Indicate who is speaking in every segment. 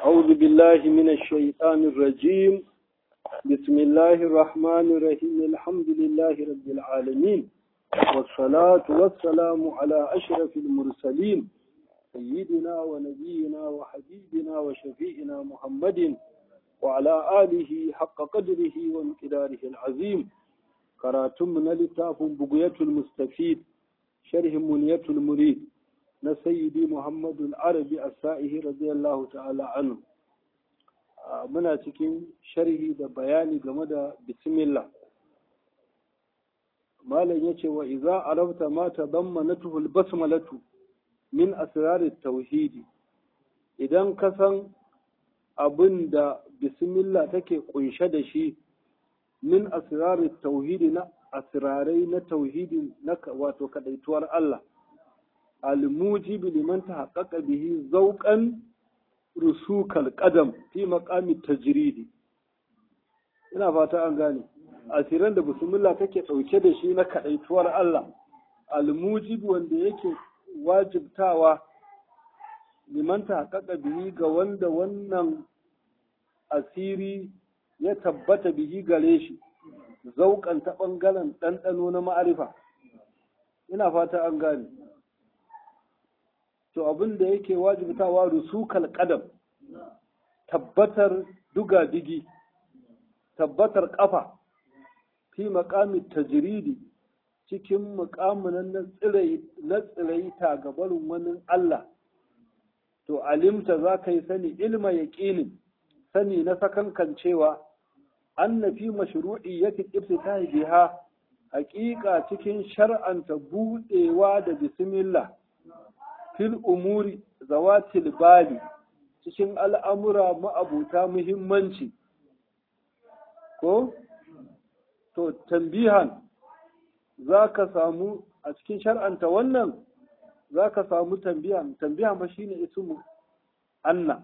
Speaker 1: أعوذ بالله من الشيطان الرجيم بسم الله الرحمن الرحيم الحمد لله رب العالمين والصلاة والسلام على أشرف المرسلين سيدنا ونبينا وحبيبنا وشفيئنا محمد وعلى آله حق قدره وامتداره العظيم كراتم من لتاف بقية المستفيد شرح منية المريد na sayyidi muhammadu arabi a sa'ihi radiyallahu ta'ala anu muna cikin sharhi da bayani game da bismillah malam ya ce wa iza arabta ma ta zamma na tuhul basmalatu min asirarin tauhidi idan ka san abin da bismillah take kunshe da shi min asirarin tauhidi na asirarai na tauhidi na wato kadaituwar Allah الموجب لمن تحقق به ذوقا رسوك القدم في مقام التجريد ina fata an gane asiran da bismillah take dauke da shi na kadaituwar Allah almujib wanda yake wajibtawa liman tahaqqaqa bihi ga wanda wannan asiri ya tabbata bihi gare shi zauƙan ta ɓangaren ɗanɗano na ma'arifa ina fata an gane to abin da yake wajibtawa rusukal qadam tabbatar duga digi tabbatar kafa fi maqami tajridi cikin muqamin na tsirai na tsirai ta gabarin wani Allah to alimta za ka yi sani ilma yaqinin sani na sakankan cewa anna fi mashru'iyyati ibtitahi biha haƙiƙa cikin shar'anta buɗewa da bismillah fil umuri zawatil bali cikin al'amura ma'abuta muhimmanci ko to tambihan za ka samu a cikin shar'anta wannan za ka samu tambihan tambihan ba shine ismu anna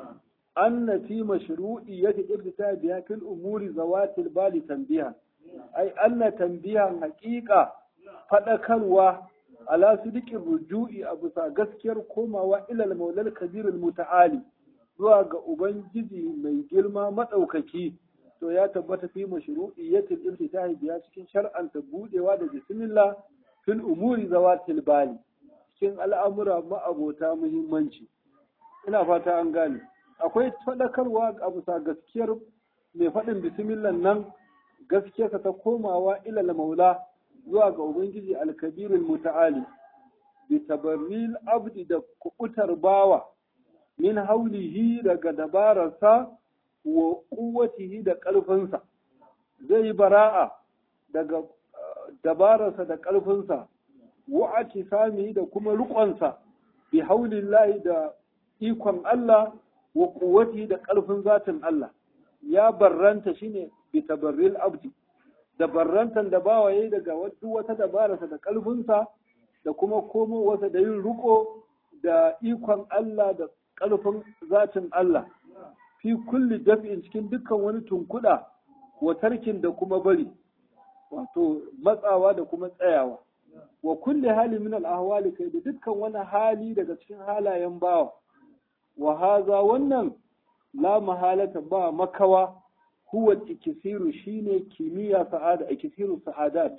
Speaker 1: anna fi mashru'iyyati ibtita biha fil umuri zawatil bali tambihan ai anna tambihan haqiqa fadakarwa ala sidikin ruju'i a bisa gaskiyar komawa ilal maulal kabirul muta'ali zuwa ga ubangiji mai girma madaukaki to ya tabbata fi mashru'iyyatil ibtida'i biya cikin shar'anta budewa da bismillah fil umuri zawatil bali cikin al'amura ma'abota muhimmanci ina fata an gane akwai fadakarwa a bisa gaskiyar mai faɗin bismillah nan gaskiyarsa ta komawa ilal maula zuwa ga Ubangiji alkabirin muta'ali, bi tabarril abdi da kubutar bawa, min haulihi daga dabararsa wa kuwatihi da ƙarfinsa, zai yi bara'a daga dabararsa da ƙarfinsa, wa'aki sami da kuma riƙonsa, bi haulillahi da ikon Allah wa kuwatihi da ƙarfin zatin Allah, ya barranta shine bi tabarril abdi. da barrantan da bawa yayi daga duk wata dabararsa da ƙarfinsa da kuma komowarsa da yin riko da ikon Allah da ƙarfin zatin Allah fi kulli daf'in cikin dukkan wani tunkuɗa wa tarkin da kuma bari wato matsawa da kuma tsayawa wa kulli hali min al kai da dukkan wani hali daga cikin halayen bawa wa haza wannan la mahalata ba makawa هو الإكثير شيني كيمياء سعادة إكثير السعادات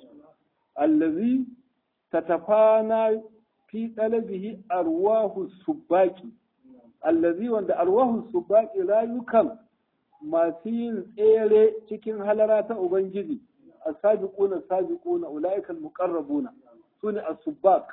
Speaker 1: الذي تتفانى في طلبه أرواح السباك الذي وند أرواح السباك لا يكم ما سين إيري تكين هلرات أبنجدي السابقون السابقون أولئك المقربون سنة السباك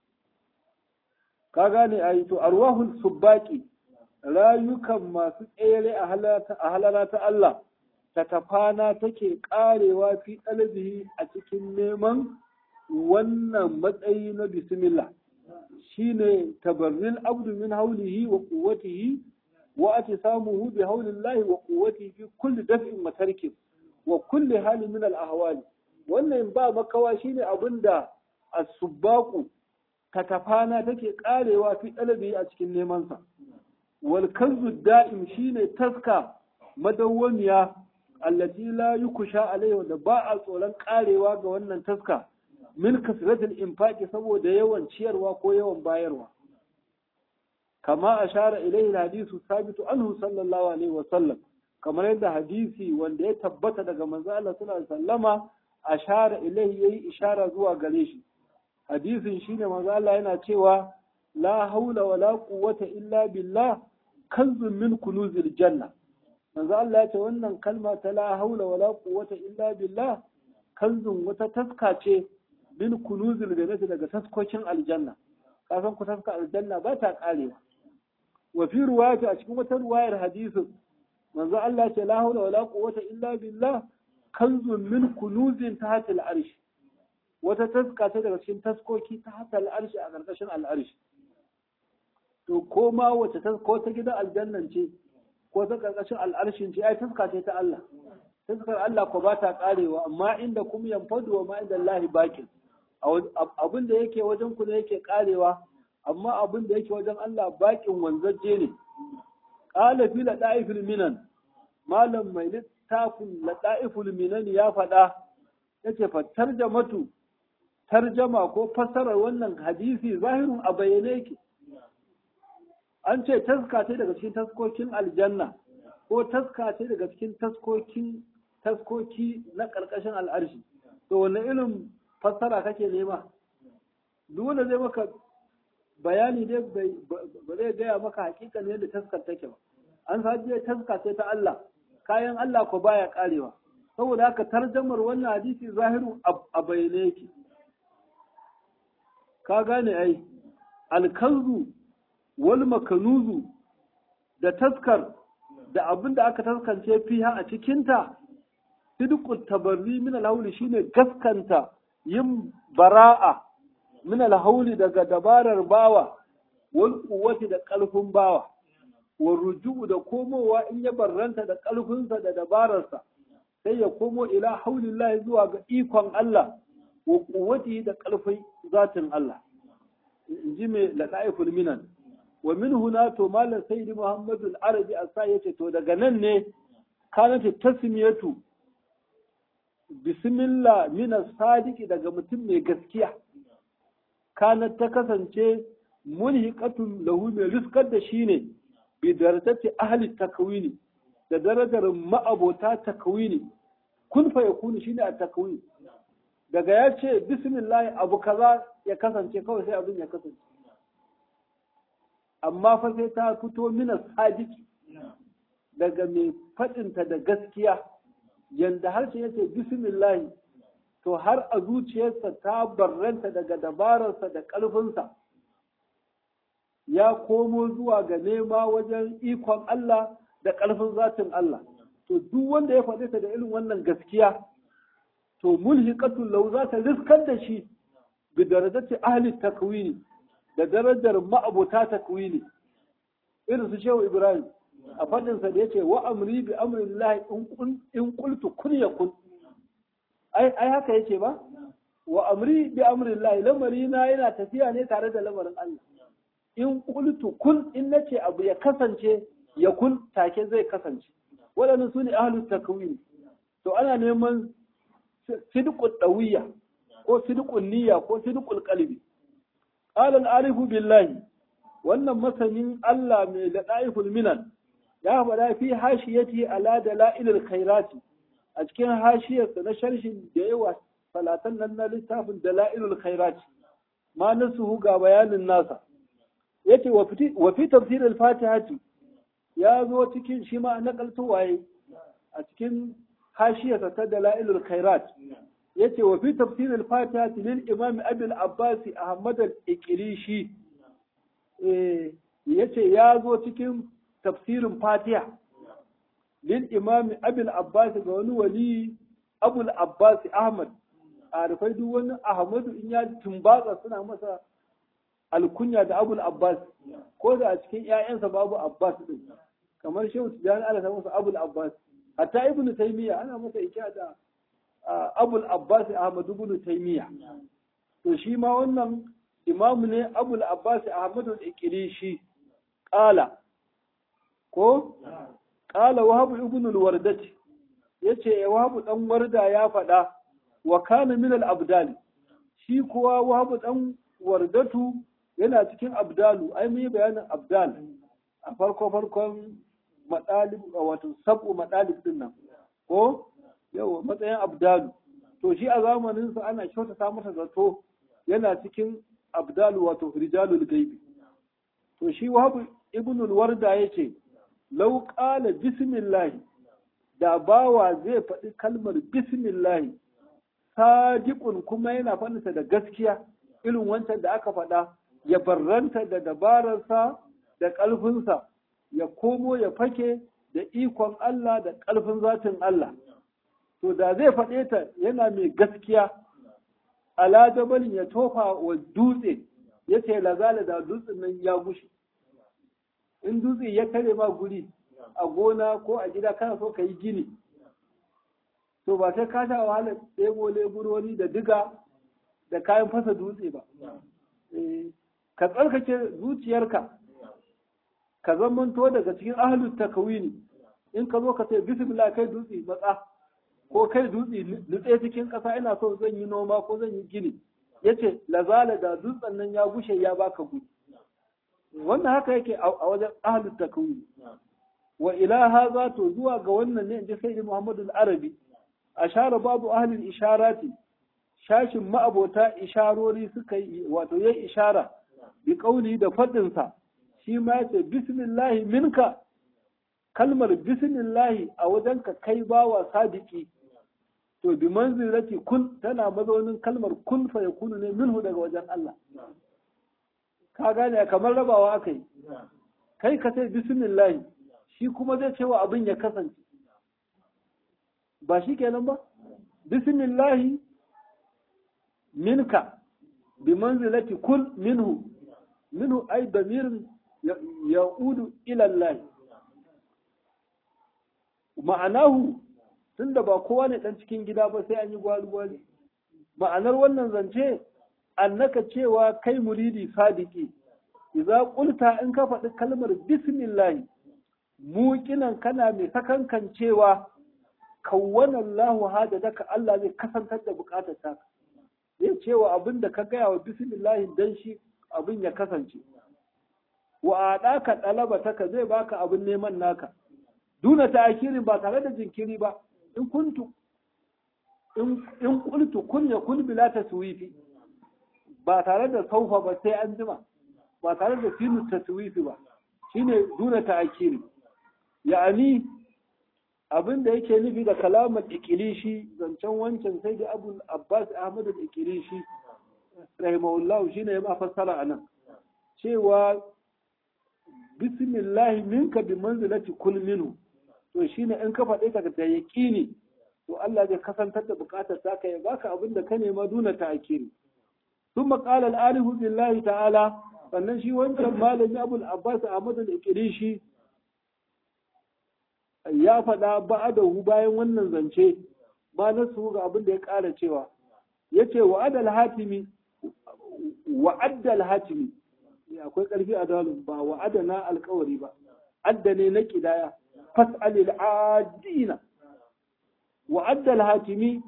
Speaker 1: كاغاني أيتو أرواح السباك لا يكم ما سين إيري أهلرات الله tatafana take karewa fi ɗalibihi a cikin neman wannan matsayi na bismillah shine tabarril abdu min haulihi wa quwwatihi wa atisamuhu bi haulillahi wa quwwatihi fi kulli daf'in wa tarkin wa kulli halin min al-ahwali wannan ba makawa shine abinda as-subbaqu tatafana take karewa fi ɗalibihi a cikin neman sa wal kanzu da'im shine taska madawwamiya allati la yukusha alaihi da ba a tsoron karewa ga wannan taska min kasratil infaqi saboda yawan ciyarwa ko yawan bayarwa kama ashara ilayhi hadisu sabitu anhu sallallahu alaihi wa sallam kamar yadda hadisi wanda ya tabbata daga manzo Allah sallallahu alaihi wasallama ashara ilayhi yayi ishara zuwa gare shi hadisin shine manzo Allah yana cewa la haula wala quwwata illa billah kanzun min kunuzil janna manzo Allah ya ce wannan kalma ta la haula wala quwwata illa billah kanzun wata taska ce min kunuzil jannati daga taskokin aljanna kasan ku taska aljanna ba ta karewa wa fi ruwayati a cikin wata ruwayar hadisin manzo Allah ce la haula wala quwwata illa billah kanzun min kunuzin tahta al-arsh wata taska ce daga cikin taskoki tahta al-arsh a karkashin al-arsh to ko ma wace tasko ta gidan aljannan ce ko ta karkashin al-arshin ce ai taska ce ta Allah taskar Allah ko ba ta karewa amma inda kuma yanfadu wa ma inda Allah bakin abin da yake wajen ku ne yake karewa amma abin da yake wajen Allah bakin wanzaje ne qala fi ladaifil minan malam mai littafin ladaifil minan ya faɗa yace fa tarjamatu tarjama ko fassarar wannan hadisi zahirun a bayyane yake an ce taska ce daga cikin taskokin aljanna ko taska ce daga cikin taskokin taskoki na ƙarƙashin al'arshi to wani irin fassara kake nema duk wanda zai maka bayani dai ba zai gaya maka hakika ne da taskar take ba an sajiye taska ce ta Allah kayan Allah ko baya karewa saboda haka tarjamar wannan hadisi zahiru a bayyane yake ka gane ai alkanzu wal makanuzu da taskar da abin da aka taskance fiha a cikinta sidqut tabarri min al shine gaskanta yin bara'a min al daga dabarar bawa wal quwwati da ƙarfin bawa wal ruju'u da komowa in ya barranta da ƙarfinsa da dabararsa sai ya komo ila haulillahi zuwa ga ikon Allah wa quwwati da ƙarfin zatin Allah in ji mai ladaiful minan wa min huna to malam sayyidi muhammadu al-arabi asa yace to daga nan ne kanat tasmiyatu bismillah min sadiki daga mutum mai gaskiya kanat ta kasance mulhiqatun lahu mai riskar da shi ne bi darajati ahli takwini da darajar ma'abota takwini kun fa yakunu shine a takwini daga ya ce bismillah abu kaza ya kasance kawai sai abin ya kasance amma fa sai ta fito mina sadiki daga mai faɗinta da gaskiya yanda harshe yace bismillah to har a zuciyarsa ta barranta daga dabararsa da ƙarfinsa ya komo zuwa ga nema wajen ikon Allah da ƙarfin zatin Allah to duk wanda ya faɗi ta da irin wannan gaskiya to mulhiqatul law za ta riskar da shi bi darajati ahli takwini da darajar ma'abuta takwini irin su shehu ibrahim a faɗinsa da yace wa amri bi amrillahi in qultu kun yakun ai ai haka yace ba wa amri bi amrillahi lamari na yana tafiya ne tare da lamarin Allah in qultu kun in nace abu ya kasance ya kun take zai kasance waɗannan su ne ahlus takwini to ana neman sidqul dawiyya ko sidqul niyya ko sidqul qalbi qala al-arifu billahi wannan masanin Allah mai ladaiful minan ya faɗa fi hashiyati ala dalailil khairati a cikin hashiyarsa na sharshin da yawa salatan nan na littafin dalailul khairati ma nasuhu ga bayanin nasa yace wa fi tafsir al-fatihati ya zo cikin shi ma nakalto waye a cikin hashiyarsa ta dalailul khairat yace wa fi tafsir al-fatihati lil imam abi al-abbas ahmad al-iqrishi eh yace ya zo cikin tafsirin fatiha lil imam abi al-abbas ga wani wali abu al-abbas ahmad a rufai duk wani ahmadu in ya tumbatsa suna masa alkunya da abul abbas ko da a cikin ƴaƴansa babu abbas din kamar shehu tijani ana sa masa abul abbas hatta ibnu taymiya ana masa ikiya da abul abbas ahmad ibn taymiya to shi ma wannan imamu ne abul abbas ahmad al-iqrishi qala ko qala wahab ibn al-wardati yace wahab dan warda ya faɗa wa kana min al-abdal shi kuwa wahab dan wardatu yana cikin abdalu ai mun yi bayanin abdal a farko farkon madalib wato sabu madalib din nan ko yawa matsayin abdalu to shi a zamanin sa ana kyautata masa zato yana cikin abdalu wato rijalul gaibi to shi wahabu ibn al-warda yace law qala bismillah da bawa zai faɗi kalmar bismillah sadiqun kuma yana faɗinsa da gaskiya irin wancan da aka faɗa ya barranta da dabararsa da ƙarfinsa ya komo ya fake da ikon Allah da ƙarfin zatin Allah to da zai faɗe ta yana mai gaskiya ala jabalin ya tofa wa dutse ya ce lazala da dutsen nan ya gushe in dutse ya kare ma guri a gona ko a gida kana so ka yi gini to ba sai ka sha wahala ɗebo leburori da diga da kayan fasa dutse ba ka tsarkake zuciyarka ka zamanto daga cikin ahlus takawini in ka zo ka ce bismillah kai dutse matsa ko kai dutse nutse cikin ƙasa ina so zan yi noma ko zan yi gini yace lazala da dutsen nan ya gushe ya baka guri wannan haka yake a wajen ahlus takawini wa ila hadha to zuwa ga wannan ne inji sayyidi Muhammadu al-Arabi ashara babu ahlul isharati shashin ma'abota isharori suka yi wato yayi ishara bi kauli da fadin sa shi ma yace bismillahi minka kalmar bismillahi a wajen ka kai bawa sadiki to bi manzilati kun tana mazaunin kalmar kun fa yakunu ne minhu daga wajen Allah ka gane kamar rabawa aka yi kai ka ce bismillahi shi kuma zai cewa abin ya kasance ba shi kenan ba bismillahi minka bi manzilati kul minhu minhu ay damirin ya'udu ila Allah ma'anahu tunda ba kowa ne dan cikin gida ba sai an yi gwali gwali ma'anar wannan zance annaka cewa kai muridi sadiki idza qulta in ka faɗi kalmar bismillah muqinan kana mai sakankan cewa kawwana Allahu hajataka Allah zai kasantar da bukatar ta zai cewa abin da ka gaya wa bismillah dan shi abin ya kasance wa adaka dalabataka zai baka abin neman naka duna ta'kirin ba tare da jinkiri ba in kuntu in in qultu kun yakun bila taswifi ba tare da saufa ba sai an jima ba tare da sinu taswifi ba shine duna ta'kiri ya'ani abin da yake nufi da kalamar ikilishi zancen wancan sai da abu abbas ahmad ikilishi rahimahullah shine ya ma fassara anan cewa bismillahi minka bi manzilati kul minhu to shine in ka faɗe ka da yaqini to Allah zai kasantar da bukatar ta ka ya baka abin da ka nema duna ta'kiri ثم قال الآلف بالله تعالى sannan shi wancan malami abul abbas ahmad al-ikrishi ya faɗa ba'adahu bayan wannan zance ba na su ga abin da ya ƙara cewa yace wa adal hatimi wa addal hatimi akwai ƙarfi a dalil ba wa adana alƙawari ba adda ne na kidaya fas'alil adina wa addal hatimi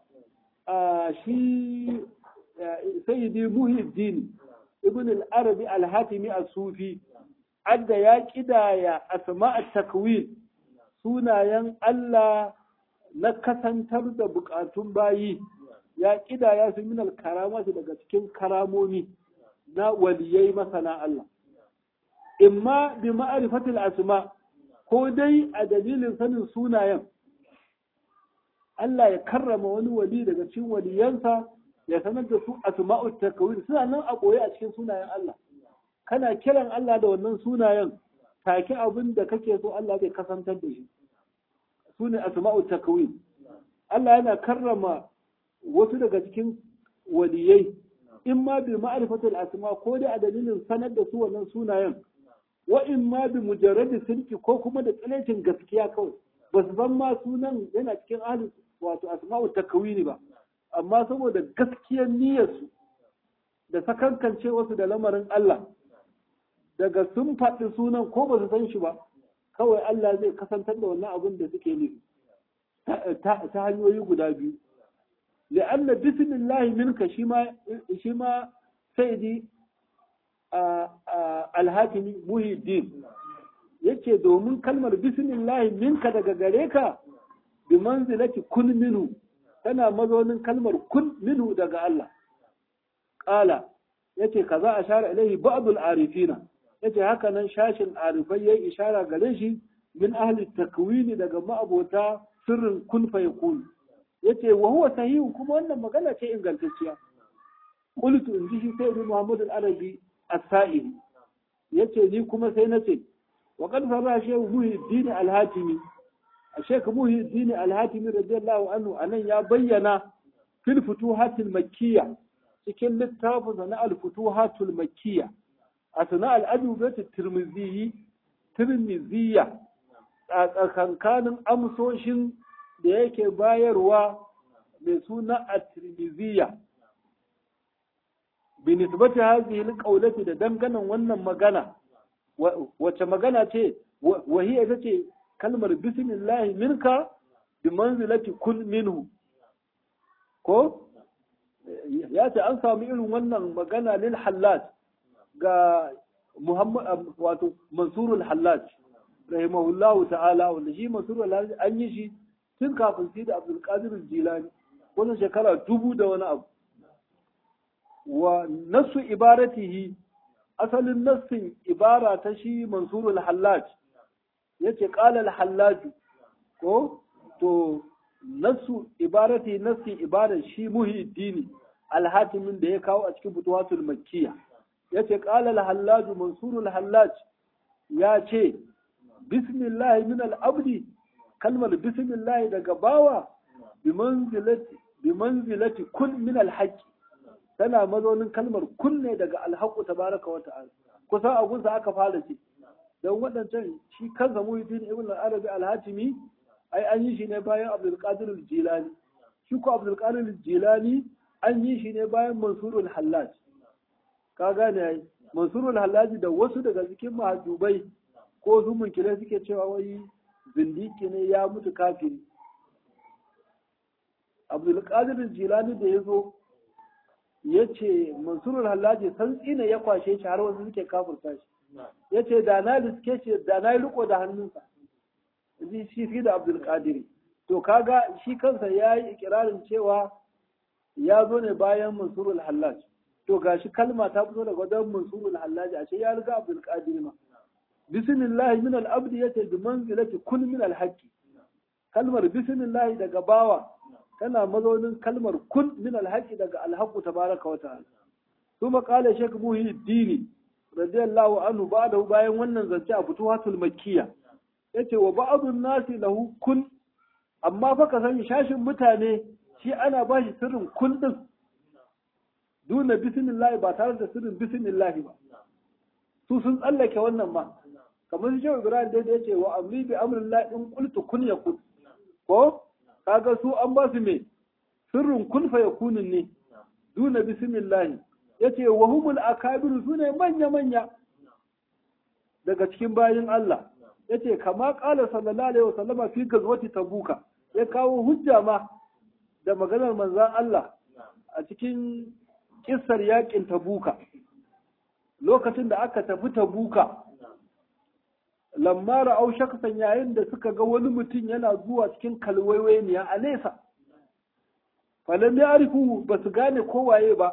Speaker 1: shi sayyidi muhiddin ibn al-arabi al-hatimi as-sufi adda ya kidaya asma'at takwin sunayen Allah na kasantar da bukatun bayi ya kidaya su min al-karamati daga cikin karamomi na waliyai masana Allah imma bi ma'rifatil asma ko dai a dalilin sanin sunayen Allah ya karrama wani wali daga cikin waliyansa ya sanar da su asma'ut takwin suna nan a koyi a cikin sunayen Allah kana kiran Allah da wannan sunayen take abin da kake so Allah zai kasantar da shi sune asma'ut takwin Allah yana karrama wasu daga cikin waliyai in ma bi ma'rifatul asma ko dai a dalilin sanar da su wannan sunayen wa in ma bi mujarradi sirki ko kuma da tsalecin gaskiya kawai ba su san ma sunan yana cikin ahli wato asma'ut takwini ba amma saboda gaskiyar niyyarsu da sakankance wasu da lamarin Allah daga sun faɗi sunan ko ba su san shi ba kawai Allah zai kasantar da wannan abin da suke nufi ta hanyoyi guda biyu li'anna bismillahi minka shi ma shi ma sayyidi alhatimi muhiddin yace domin kalmar bismillah minka daga gare ka bi manzilati kun minhu tana mazaunin kalmar kun minhu daga Allah qala yace kaza ashara ilaihi ba'dul arifina yace haka nan shashin arifai yayi ishara gare shi min ahli takwini daga ma'abota sirrin kun fa yakun yace wa huwa sahih kuma wannan magana ce ingantacciya qultu in ji shi sai Muhammad al-Arabi as-Sa'ili yace ni kuma sai nace wa qad sarra shehu Muhyiddin al-Hatimi Sheikh Muhyiddin al-Hatimi radiyallahu anhu anan ya bayyana fil futuhatil makkiyya cikin littafin na al-futuhatul makkiyya asna al-adubatu tirmidhi tirmidhiyya a tsakankanin amsoshin da yake bayarwa mai suna at-tirmidhiyya binisbati hadhihi alqawlati da danganan wannan magana wace magana ce wahiya ita ce kalmar bismillah minka bi manzilati kul minhu ko ya ce an samu irin wannan magana lil hallaj ga muhammad wato mansurul hallaj rahimahullahu ta'ala wanda shi mansurul hallaj an yi shi tun kafin shi da abdul qadir jilani wannan shekara dubu da wani abu wa nasu ibaratihi asalin nassin ibara ta shi mansurul hallaj yace qala al hallaj ko to nasu ibarati nassi ibarar shi muhiddini alhatimin da ya kawo a cikin butuwatul makkiya yace qala al hallaj mansurul hallaj ya ce bismillah min al abdi kalmar bismillah daga bawa bi manzilati bi manzilati kun min al haqqi tana mazaunin kalmar kunne daga alhaƙu tabaraka wa ta'ala kusan a gunsa aka fara ce don waɗancan shi kansa muhiddin ibn al-arabi al-hatimi ai an yi shi ne bayan abdul qadir al-jilani shi ko abdul qadir al-jilani an yi shi ne bayan mansurul hallaj ka gane ai mansurul hallaj da wasu daga cikin mahajubai ko su munkire suke cewa wai zindiki ne ya mutu kafiri abdul qadir al-jilani da ya zo ya ce mansurul hallaji san tsina ya kwashe shi har wasu suke kafurta shi ya ce da na riske shi da na yi riko da hannunsa ji shi fi da abdul qadiri to kaga shi kansa ya yi ikirarin cewa ya zo ne bayan mansurul hallaj to gashi kalma ta fito daga wajen mansurul hallaj ashe ya riga abdul qadiri ma bismillah min al abdi yace bi manzilati kun min al haqqi kalmar bismillah daga bawa tana mazaunin kalmar kun min alhaqi daga alhaqu tabaraka wa ta'ala kuma qala shaykh muhiddini radiyallahu anhu ba'dahu bayan wannan zance a futuhatul makkiya yace wa ba'dun nasi lahu kun amma fa ka sani shashin mutane shi ana ba shi sirrin kun din duna bismillah ba tare da sirrin bismillah ba su sun tsallake wannan ma kamar shi Ibrahim da yace wa amri bi amrillah in qultu kun yakun ko kaga su an ba su me sirrin kun fa yakunin ne duna bismillah yace wa humul akabir sune manya manya daga cikin bayin Allah yace kama qala sallallahu alaihi wasallama fi gazwati tabuka ya kawo hujja ma da maganar manzon Allah a cikin kissar yakin tabuka lokacin da aka tafi tabuka lamma ra'au shaksan yayin da suka ga wani mutum yana zuwa cikin kalwaiwaniya a nesa falam ya arifu ba su gane kowaye ba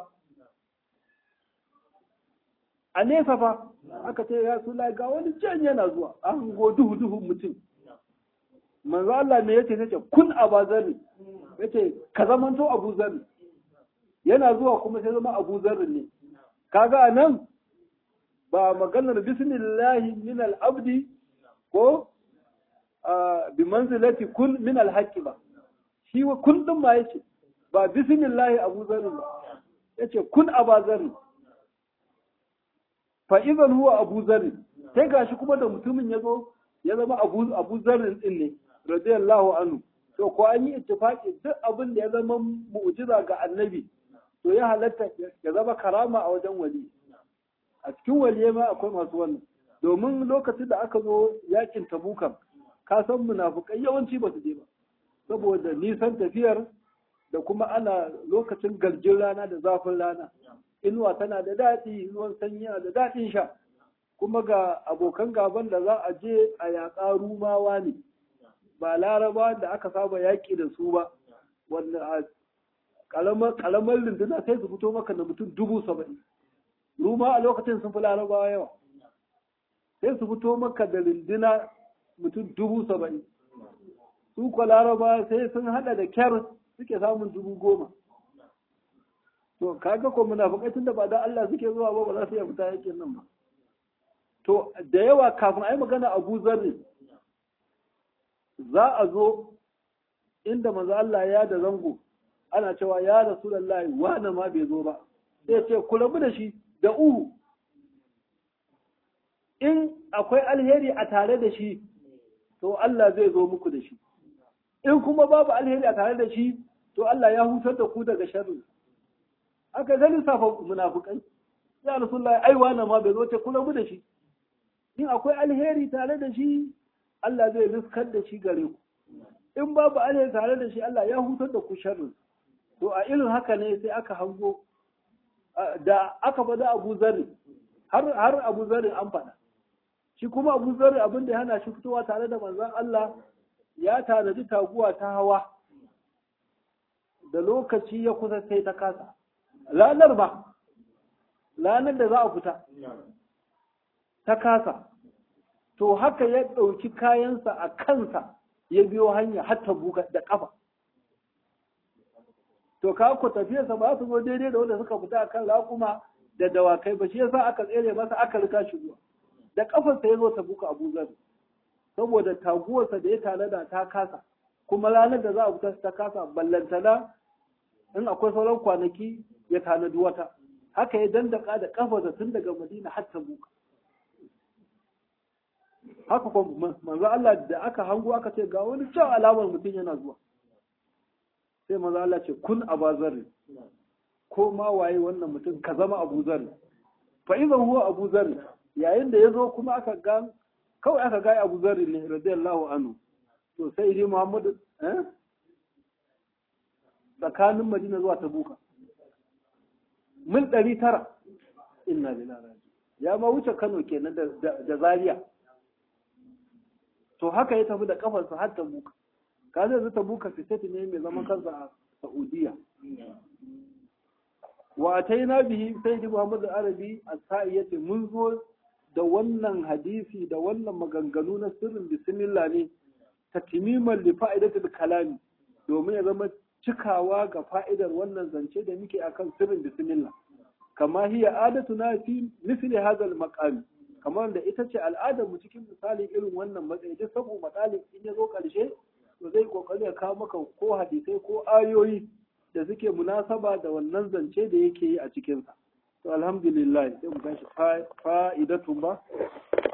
Speaker 1: a nesa fa aka ce ya sula ga wani can yana zuwa an go duhu duhu mutum manzo Allah ne yace nace kun abazari yace ka zamanto Abu Zarri yana zuwa kuma sai zama Abu Zarri ne kaga anan ba maganar bismillahi min al-abdi ko bi manzilati kun min al-haqqi ba shi kun din ma yace ba bismillahi Abu Zarri ba yace kun Abu Zarri fa idan huwa Abu Zarri sai gashi kuma da mutumin yazo ya zama Abu Abu Zarri din ne radiyallahu anhu to ko an yi ittifaqi duk abin da ya zama mu'jiza ga annabi to ya halatta ya zama karama a wajen wali a cikin waliyai ma akwai masu wannan domin lokacin da aka zo yakin tabukan ka san munafukai yawanci ba su je ba saboda nisan tafiyar da kuma ana lokacin garjin rana da zafin rana inuwa tana da daɗi ruwan sanyi yana da daɗin sha kuma ga abokan gaban da za a je a yaƙa rumawa ne ba laraba da aka saba yaƙi da su ba wanda a ƙalamar runduna sai su fito maka da mutum dubu saba'in ruma a lokacin sun fi larabawa yawa sai su fito maka da runduna mutum dubu saba'in su kwa laraba sai sun hada da kyar suke samun dubu goma to kaga ko munafikai tunda ba da Allah suke zuwa ba ba za su iya fita yakin nan ba to da yawa kafin ai magana Abu Zarri za a zo inda manzo Allah ya da zango ana cewa ya Rasulullahi wani ma bai zo ba sai ce ku rabu da shi da uhu in akwai alheri a tare da shi to Allah zai zo muku da shi in kuma babu alheri a tare da shi to Allah ya hutar da ku daga sharri aka ga lissafa munafukai ya rasulullahi ai wani ma bai zo ce ku rabu da shi in akwai alheri tare da shi Allah zai riskar da shi gare ku in babu alheri tare da shi Allah ya hutar da ku sharri to a irin haka ne sai aka hango da aka faɗa Abu Zarri har har Abu Zarri an faɗa shi kuma Abu Zarri abin da ya hana shi fitowa tare da manzon Allah ya tanadi taguwa ta hawa da lokaci ya kusa sai ta kasa ranar ba ranar da za a fita ta kasa to haka ya ɗauki kayansa a kansa ya biyo hanya har ta buga da ƙafa to ka ku tafiyarsa ba su zo daidai da wanda suka fita akan raƙuma da dawakai ba shi yasa aka tsere masa aka rika shi zuwa da ƙafarsa ya zo ta buka abu zar saboda taguwarsa da ya tanada ta kasa kuma ranar da za a fita ta kasa ballantana in akwai sauran kwanaki ya tanadi wata haka ya dandaka da ƙafarsa tun daga madina har ta buka haka kuma manzo Allah da aka hango aka ce ga wani can alamar mutum yana zuwa sai manzo Allah ce kun abazar ko ma waye wannan mutum ka zama Abu Zar fa idan huwa Abu Zar yayin da yazo kuma aka ga kawai aka ga Abu Zar ne radiyallahu anhu to sai dai Muhammad eh tsakanin Madina zuwa Tabuka mil 900 inna lillahi ya ma wuce Kano kenan da Zaria to haka ya tafi da kafarsa har Tabuka ka zai zata buka fitati ne mai zaman kansa a Saudiya. Wa na bihi sai di Muhammad Arabi a sa'i yace mun zo da wannan hadisi da wannan maganganu na sirrin bismillah ne ta timiman li fa'idatul kalami domin ya zama cikawa ga fa'idar wannan zance da muke akan sirrin bismillah kama hiya adatuna fi misli hadha al kamar da ita ce al'adar mu cikin misalin irin wannan matsayi duk sabu matsalin in ya zo karshe to zai kokari ya kawo maka ko hadisai ko ayoyi da suke munasaba da wannan zance da yake yi a cikinsa to alhamdulillah sai mu tashi fa'idatun ba